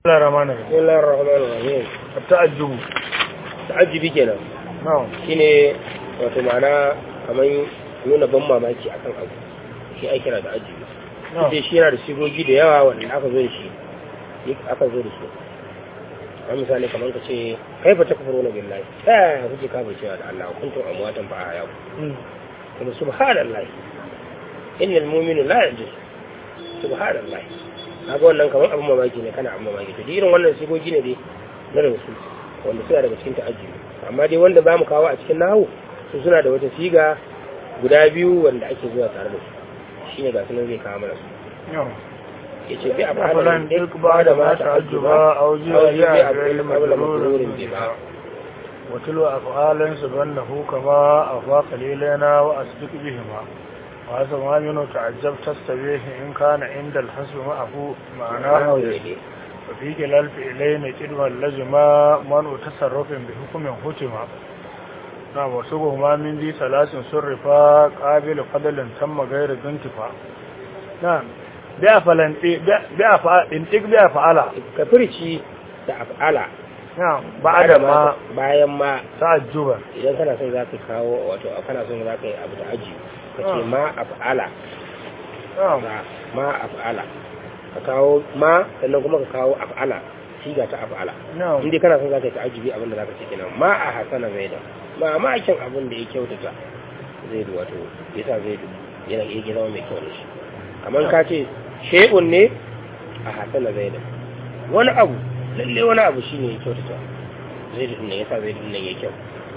الله الرحمن الرحيم بسم الله الرحمن الرحيم التعجب ta'ajjubi kenan نعم shine wato ma'ana kamar nuna ban mamaki akan abu shi ai kira da ajibi نعم sai shi yana da sigogi da yawa wanda aka zo da shi aka zo da shi a misali kamar ka ce kai fa takfuruna billahi ta yaya kuke kafa cewa da Allah kuntum amwatan fa ahya مم. kuma subhanallahi innal mu'minu la yajuz subhanallahi kaga wannan kamar abin mamaki ne kana abin mamaki to irin wannan sigogi ne dai na daga su wanda suna daga cikin ta'ajjubi amma dai wanda ba mu kawo a cikin nahu su suna da wata siga guda biyu wanda ake zuwa tare da su shine ga sunan zai kawo mana su نعم yace bi a أفلن fa'alan تلك بعد ما تعجبا أو جاء أو جاء جاء فعل فعل قبل مجرور مجرور بما بما وتلو أفعالا سبنه كما أفاق قليلنا وأسبق بهما وهذا ما منه تعجب تستبيه إن كان عند الحسب معه معناه وفي كلا الفعلين كلمة لزما منع تصرف بحكم حكما نعم وسبهما من ذي ثلاث صرفا قابل فضل تم غير ذي انتفاع نعم بأفعل بأفعل انتق بأفعل ka furici da af'ala نعم بعد ما bayan ma تعجبا idan kana son za ka kawo wato kana son za ka yi abu da aji ka ce Ah. ma af'ala نعم ba ma af'ala ka kawo ma sannan kuma ka kawo af'ala siga ta af'ala نعم in dai kana son za ka yi ta'ajibi abin da za ka ce kenan ma a hasana zaida ma ma kyan abin da ya kyautata zaidu wato yasa zaidu yana iya zama mai kyau ne shi kamar ka ce shay'un ne a hasana zaida wani abu lalle wani abu shine ya kyautata zaidu din nan yasa zaidu din nan ya kyau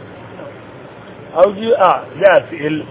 أو جاء جاء فعل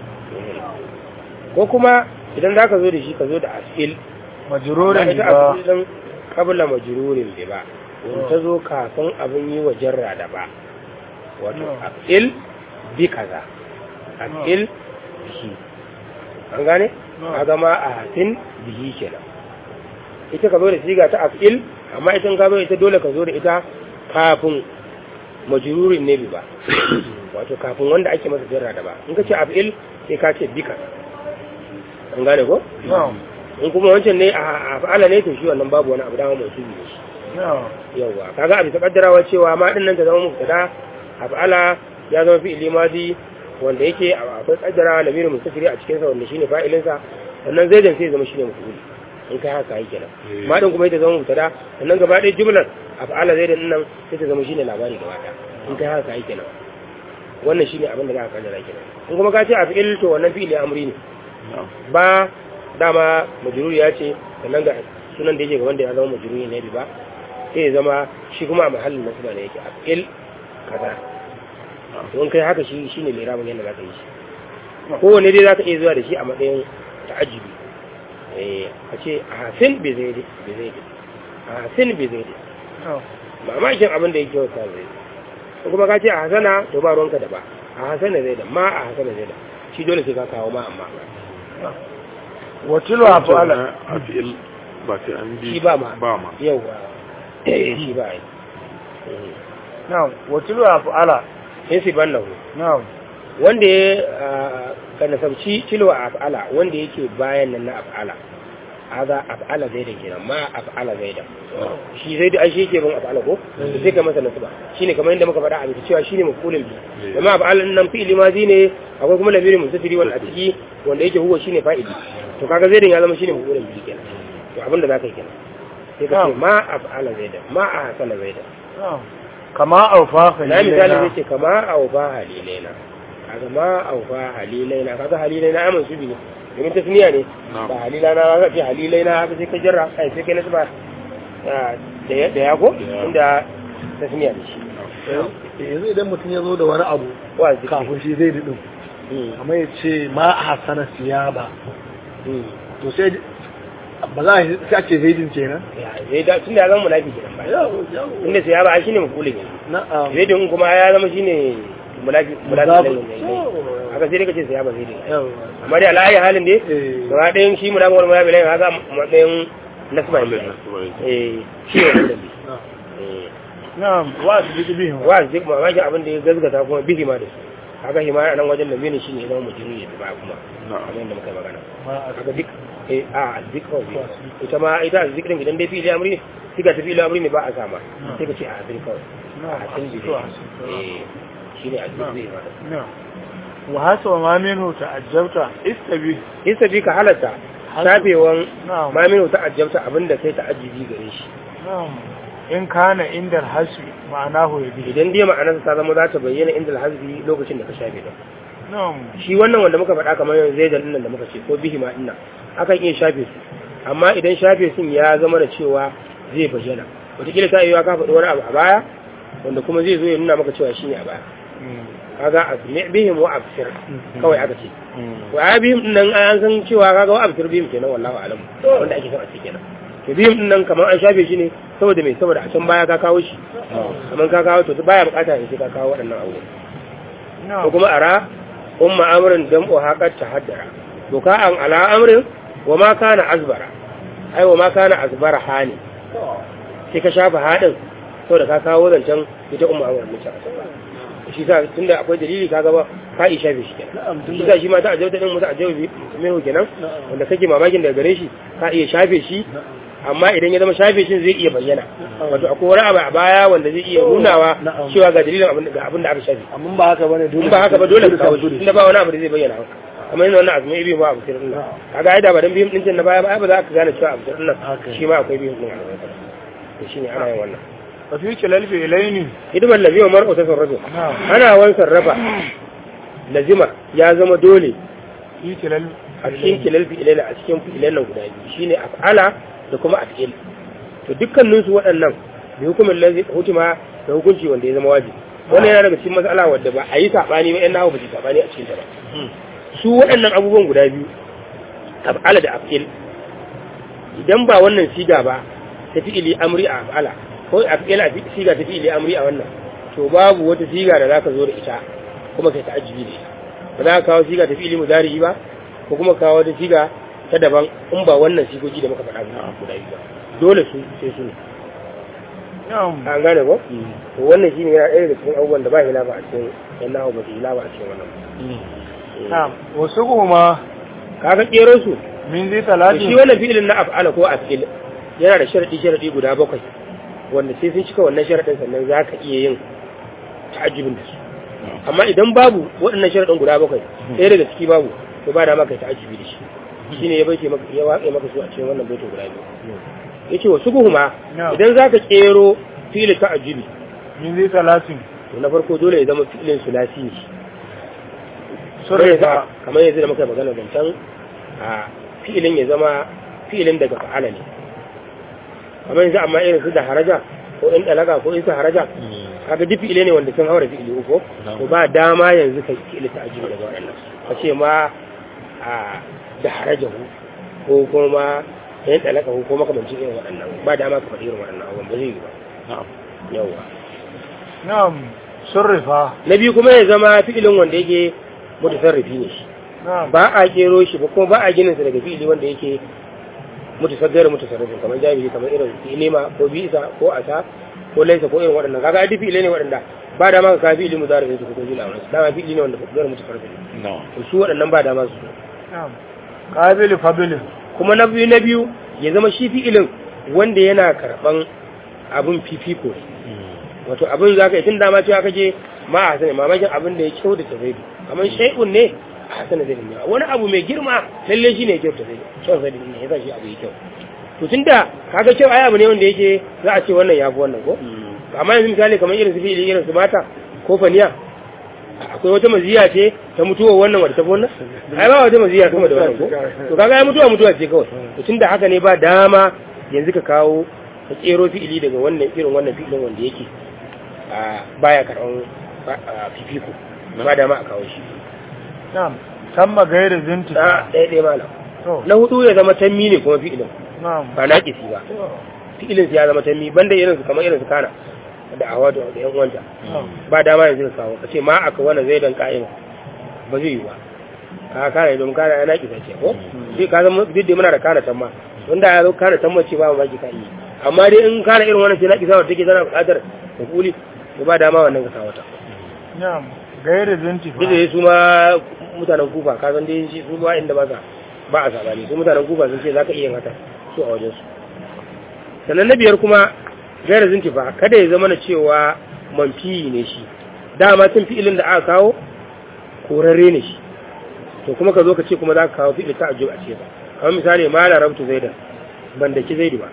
ko kuma idan za ka zo da shi ka zo da asfil مجرور ba ita بما asfil din kabla majrurin bi ba in ta zo kafin abin yi wa jarra da ba wato No. afil bi kaza afil bihi an gane No. kaga ma a hasin bihi kenan ita ka zo da siga ta afil amma ita in ka zo ita dole ka zo da ita kafin majrurin ne bi ba wato kafin wanda ake masa jarra da ba in ka ce afil sai ka ce bi kaza an gane ko نعم in kuma wancan ne a fa'ala ne to shi wannan babu wani abu dama mai tubi ne shi نعم yawwa kaga abin kaddarawa cewa ma din nan ta zama mubtada a fa'ala ya zama fi'ili madi wanda yake akwai kaddara lamirin mustafiri a cikin sa wanda shine fa'ilin sa sannan zaidan sai ya zama shine maf'ul in kai haka yake nan ma din kuma ita zama mubtada sannan gaba ɗaya jumlar a fa'ala zaidan din nan sai ta zama shine labari gaba ɗaya in kai haka yake nan wannan shine abin da za ka kaddara kenan in kuma ka ce a fi'il to wannan fi'ili amri ne ba dama majruri ya ce sannan ga sunan da yake ga wanda ya zama majruri ne bi ba sai ya zama shi kuma a mahallin nasba ne yake afil kaza don kai haka shi shine lirabin yadda zaka yi shi kowanne dai zaka iya zuwa da shi a matsayin ta'ajjubi eh a ce a hasin bi zai bi zai a hasin bi zai نعم mamakin abin da yake wata zai ko kuma ka ce a hasana to ba ruwanka da ba a hasana zai da ma a hasana zai da shi dole sai ka kawo ma amma وتلو أفعال a fi'il ba sai an bi shi ba ma ba ma yawa shi ba yi نعم وتلو أفعال in si ban lahu نعم wanda ya ka nasabci tilwa a af'ala wanda yake bayan nan na af'ala haza af'ala zai da kenan ma af'ala zai da shi zai da ashe yake bin af'ala ko sai ka masa nasaba shine kamar yadda muka faɗa a bisa cewa shine mafulul bi amma af'ala nan fi'ili mazi ne akwai kuma lamirin musafiri wal atiki wanda yake huwa shine fa'ili to kaga zaidan ya zama shine mafulul bi kenan to abin da zaka yi kenan sai ka ce Na'am. ma af'ala zai da ma a hasana zai da نعم كما أوفى na misali zai خليلنا ce kama aufa halilaina kaga ma aufa halilaina kaga halilaina amin su bi ne domin tasniya ne Na'am. ba halilaina ba ka ce halilaina haka sai ka jarra kai sai kai nasba ah, da ya da ya ko Ya. inda tasniya ne shi yanzu idan mutum ya zo da wani abu wa zikri kafin shi zai daɗin Mm, amma ya ce ma a hasana siya ba mm. to sai ba za a yi sai a ce zaidin kenan Ya, zai da tunda ya zama munafiki kenan ba inda sai ya ba shine mafulin yanzu na'am zai din kuma ya zama shine munafiki munafiki Muzafu. ne haka sai dai kace sai ya ba zai din yawa amma dai alayi halin dai Eh. gaba ɗayan shi munafiki wal munafiki haka matsayin nasba Wanda ne nasu ba yake. eh shi ne wannan bi na'am. eh نعم وأسبق بهما wa duk mamaki abin da ya gazgata kuma bihi ma da su kaga hima a nan wajen da mene shine ya zama mujiri ya ba kuma Na'am. kamar yadda muka yi magana ma a kaga duk eh a azzikra ita ma ita azzikrin idan dai fi'ili amri ne siga ta fi'il amri ne ba a sama sai ka ce a hasin kawai na'am a hasin to hasin eh shine a hasin ma na'am wa hasa ma minhu ta'ajjabta istabi in sabi ka halatta shafewan na'am maminu ta ajabta abinda kai ta ajibi gare shi na'am in kana inda hasbi ma'anahu yabi idan dai ma'anarsa ta zama za ta bayyana inda alhazbi lokacin da ka shafe ta na'am shi wannan wanda muka faɗa kamar yanzu zai nan da muka ce ko bihi ma dinnan akan iya shafe su amma idan shafe sun ya zama da cewa zai bayyana wataƙila ta yiwuwa ka faɗi wani abu a baya wanda kuma zai zo ya nuna maka cewa shine a baya kaga asmi bihim wa absir kawai aka ce wa ya bihim din nan an san cewa kaga wa absir bihim kenan wallahi alam wanda ake son a ce kenan to bihim din nan kamar an shafe shi ne saboda me saboda a can baya ka kawo shi kamar ka kawo to baya bukata ne sai ka kawo waɗannan abubuwa ko na'am kuma ara umma amrin dam'u haqat tahaddara to ka an ala amrin wa ma kana azbara ai wa ma kana azbara hani sai ka shafa hadin saboda ka kawo zancen ita umma amrin ne ta shi sa tunda akwai dalili kaga ba ka isha bi shi kenan shi sa shi ma ta ajauta din musa ajaubi mai kenan wanda kake mamakin daga gare shi ka iya shafe shi amma idan ya zama shafe shi zai iya bayyana wato akwai wani abu a baya wanda zai iya nunawa Na'am. cewa ga dalilin abin ga abin da aka shafe amma ba haka bane dole in ba haka ba dole ka kawo shi inda ba wani abu da zai bayyana maka kamar yana wannan abu mai biyu ba abu sirrin nan kaga ai da ba dan biyun din na baya ba ai ba za ka gane cewa abu sirrin nan Haka. shi ma akwai biyun din a gaba to shine ana yin wannan wa fi kilal fi ilaini hidimar laziwa mar'u ta sarrafa na'am ana wan sarrafa lazima ya zama dole fi kilal a cikin kilal fi'ilai a cikin fi'ilan nan guda biyu shine af'ala da kuma af'il to dukkanin su waɗannan da hukumin lazi hukuma da hukunci wanda ya zama wajibi wannan yana daga cikin matsala wadda ba a yi sabani ba yan nawa ba su sabani a cikin ta ba su waɗannan abubuwan guda biyu af'ala da af'il idan ba wannan siga ba ta fi'ili amri a af'ala ko af'il a siga ta fi'ili amri a wannan to babu wata siga da zaka zo da ita kuma kai ta'ajjubi da ita ba za ka kawo siga ta fi'ili mudari ba ko kuma kawo wata siga ta daban in ba wannan sigogi da muka faɗa ba guda biyu ba dole su sai su ne na'am an gane ko to wannan shine yana ɗaya daga cikin abubuwan da ba hilafa a cikin yan nahu ba su hilafa a cikin wannan na'am wasu kuma kaga kero su min zai to shi talatin wannan fi'ilin na af'ala ko af'il yana da sharadi sharadi guda bakwai wanda sai sun cika wannan sharadin sannan za ka iya yin ta'ajjubin da su amma idan babu waɗannan sharadin guda bakwai ɗaya daga ciki babu to ba da maka ta'ajjubi da shi shine ya bace maka ya waƙe maka su a cikin wannan baitin guda biyu yace wa subuhuma Na'am. idan zaka kero fi'il ta'ajjubi min zai talatin to na farko dole ya zama fi'ilin sulasi ne sun kamar yanzu rifa kamar yanzu da muka magana zancen a fi'ilin ya zama fi'ilin daga fa'ala ne kamar yanzu amma irin su da haraja ko in dalaga ko in su haraja kaga duk fi'ile ne wanda sun haura fi'ili uku to ba dama yanzu kai fi'ili ta ajiyu daga waɗannan ka ce ma a da haraja ko kuma in dalaga ko makamancin irin waɗannan ba dama ka faɗi irin waɗannan abubuwan ba zai yi ba yawa na'am sun rifa na biyu kuma ya zama fi'ilin wanda yake mutasarrifi ne shi na'am ba a kero shi ba kuma ba a ginin sa daga fi'ili wanda yake mutasaggar mutasarrifin kamar jami'i kamar irin nema ko bisa ko asa ko laisa ko irin waɗannan kaga ai fi'ili ne waɗanda ba da ma ka fi'ili mudari su ko fi'ili amana dama fi'ili ne wanda mutasaggar mutasarrifin to su waɗannan ba da ma su na'am qabili fabilin kuma na biyu na biyu ya zama shi fi'ilin wanda yana karɓan abun fifiko ne wato abin za ka yi tun dama cewa kake ma a hasana mamakin abin da ya kyau da tafaidu kamar shai'un ne a hasana zai ne wani abu mai girma lalle shi ne kyau tafaidu kyau zai ne ya sa shi abu ya kyau to tun da kaga kyau ai abu ne wanda yake za a ce wannan ya fi wannan ko amma yanzu misali kamar irin su fi'ili irin su mata ko faniya akwai wata maziya ce ta mutuwa wannan wadda ta fi wannan ai ba wata maziya kuma da wannan ko to kaga ai mutuwa mutuwa ce kawai to tun da haka ne ba dama yanzu ka kawo ka kero fi'ili daga wannan irin wannan fi'ilin wanda yake a baya karɓar fifiko ba dama a kawo shi na'am tamma gairi zinti na ɗaya ɗaya malam to na hudu ya zama tammi ne kuma fi'ilin na'am ba na ƙisi ba fi'ilin ya zama tammi banda irin su kamar irin su kana da awa da da yan uwanta na'am ba dama yanzu ka kawo ka ce ma aka wani zai dan ka'ima ba zai yi ba ka kana ne domin kana yana ƙisa ce ko sai ka zama duk da muna da kana tamma wanda ya zo kana tamma ce ba ma ki ka yi amma dai in kana irin wannan ce na ƙisa wata take tana buƙatar hukuli to ba dama wannan ka kawo ta na'am gairi zinti duk da su ma mutanen kufa ka san dai shi su ba inda ba sa ba a sabani su mutanen kufa sun ce za ka iya yin haka su a wajen su sannan na biyar kuma gaira zintifa kada ya zama na cewa manfi ne shi dama tun fi'ilin da aka kawo korarre ne shi to kuma ka zo ka ce kuma za ka kawo fi'il ta ajiyar a ce ba kamar misali ma la rabtu zaidan ban da ki zaidu ba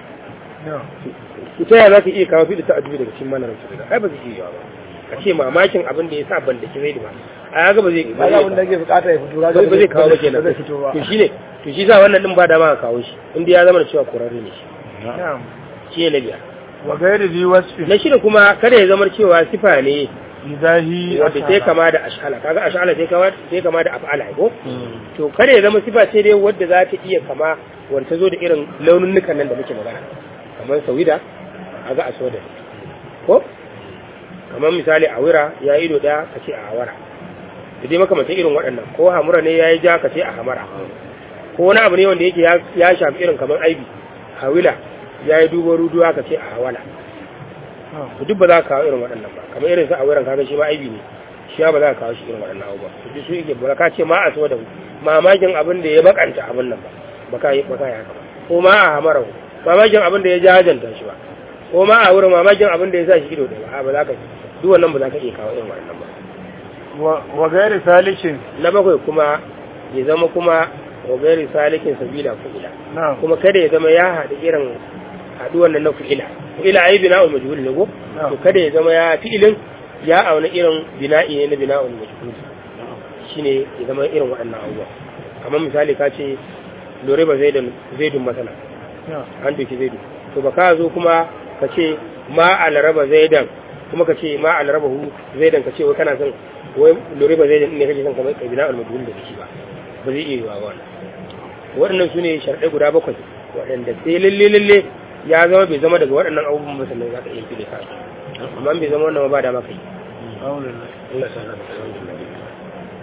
ita ya za ka iya kawo fi'il ta ajiyar daga cikin mana rabtu zaidan ai ba zai iya ba ka ce mamakin abin da ya sa ban da ki zaidu ba a yaga ba zai ba za abin da ke bukata ya fito ba zai kawo ba kenan ba zai fito ba to shine to shi sa wannan din ba dama ka kawo shi inda ya zama da cewa korarre ne shi na'am shi ne na biyar wa gairi zi wasfi na shida kuma kada ya zama cewa sifa ne idahi wanda sai kama da ash'ala kaga ash'ala sai kama sai kama da af'ala ko to kada ya zama sifa ce dai wadda za ta iya kama wanda ta zo da irin laununukan nan da muke magana kamar sawida kaga asoda ko kamar misali awira ya ido daya ka ce a awara da dai makamantan irin waɗannan ko hamura ne ya yi ja ka ce a hamara ko wani abu ne wanda yake ya- ya shafi irin kamar aibi hawila ya yi dubo ruduwa ka ce a hawala to duk ba za ka kawo irin waɗannan ba kamar irin su a wurin kaga shi ma aibi ne shi ba za ka kawo shi irin waɗannan abubuwa to duk su yake ba ka ce ma a so da mamakin abin da ya bakanta abin nan ba ba ka yi ba ka yi haka ba ko ma a hamara mamakin abin da ya jajanta shi ba ko ma a wurin mamakin abin da ya sa shi ido da ba ba za ka duk wannan ba za ka iya kawo irin waɗannan ba wa wa gairi salikin na bakwai kuma ya zama kuma wa gairi salikin sabila fu'ila na'am kuma kada ya zama ya haɗu irin haɗuwan nan na fu'ila fu'ila ai bina'ul majhul ne ko Na'am. to kada ya zama ya fi'ilin ya auna irin bina'i ne na bina'ul majhul shine ya zama irin waɗannan abubuwa kamar misali ka ce lore ba zaidun zaidun masana na'am an doki zaidu to ba ka zo kuma ka ce ma alaraba zaidan kuma ka ce ma alaraba hu zaidan ka ce wai kana son wai lore ba zaidan ne kake son kamar kabila al-majhul da shi ba ba zai iya yiwa ba wannan waɗannan su ne sharɗai guda bakwai waɗanda sai lalle lalle ya zama bai zama daga waɗannan abubuwan ba sannan za ka iya fili ka amma bai zama wannan ba ba da maka yi alhamdulillah Allah ya sa ka alhamdulillah